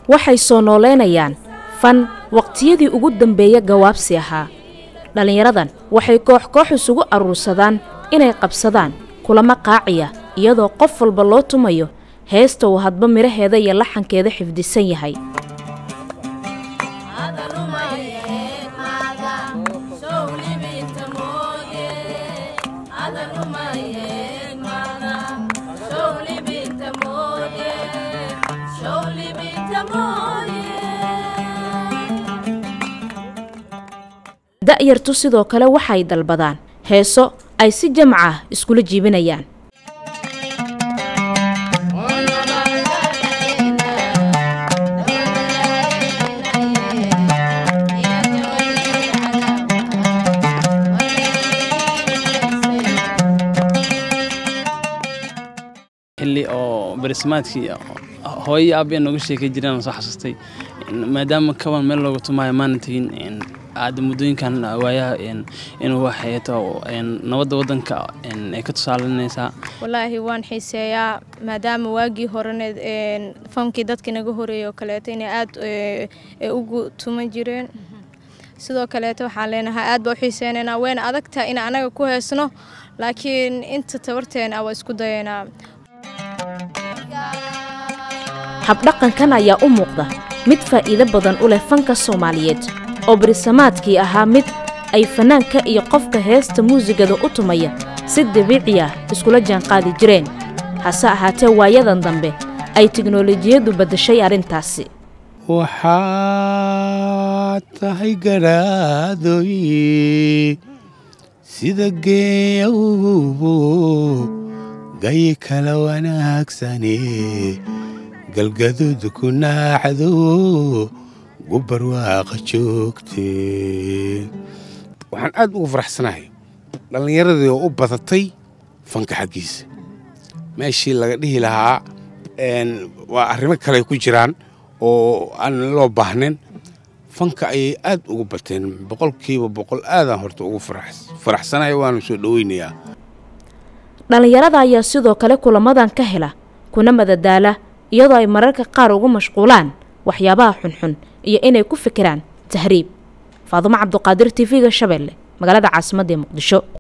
waxay soo nooleynayaan fan waqtiyadii ugu dambeeya gawaabsi ahaa dhallinyaradan waxay koox koox isugu aruursadaan inay qabsadaan kulamo qaaciya iyadoo qof walba loo tumayo heesta uu hadba midhaheeda iyo laxankeeda xifdisan yahay da'yartu sidoo kale waxay dalbadaan heeso ay si jamac ah iskula jiibinayaan xilli oo barismaadkii hooyo aabaya nooga sheekay jireen soo xasuustay maadaama kaban meel looga tumaayo maana tegin aada muddooyinkan waayaha inuu waxeeto nabadda waddanka ay ka tusaalinaysaa walaahi waan xiiseeyaa maadaama waagii horeneed fankii dadka naga horeeyay oo kaleeto inay aada ugu tuman jireen sidoo kaleeto waxaan leenahay aad baa u xiiseynaynaa wayna adagtahay in anaga ku heesno laakiin inta tabarteena waa isku dayaynaa habdhaqankan ayaa u muuqda mid faa'iido badan u leh fanka soomaaliyeed oo barisamaadkii ahaa mid ay fannaanka iyo qofka heesta muusigada u tumaya si dabiici ah iskula jaanqaadi jireen hase ahaatee waayadan dambe ay tiknolojiyaddu baddashay arrintaasi waxaad tahay garaadoy sida geeyawbo gayi kala wanaagsane galgaduud ku naaxdo gubarwaaqa joogte waxaan aad ugu faraxsanahay dhallinyaradii oo u badatay fanka xaggiisa meeshii laga dhihi lahaa waa arrimo kale ku jiraan oo aan loo baahnayn fanka ayay aad ugu bateen boqolkiiba boqol aadaan horta ugu faraxsanahay waanu soo dhoweynayaa dhallinyarada ayaa sidoo kale kulamadan ka hela kuna madadaala iyadoo ay mararka qaar ugu mashquulaan waxyaabaha xunxun iyo inay ku fikiraan tahriib faadumo cabduqaadir tv-ga shabeelle magaalada caasimadda ee muqdisho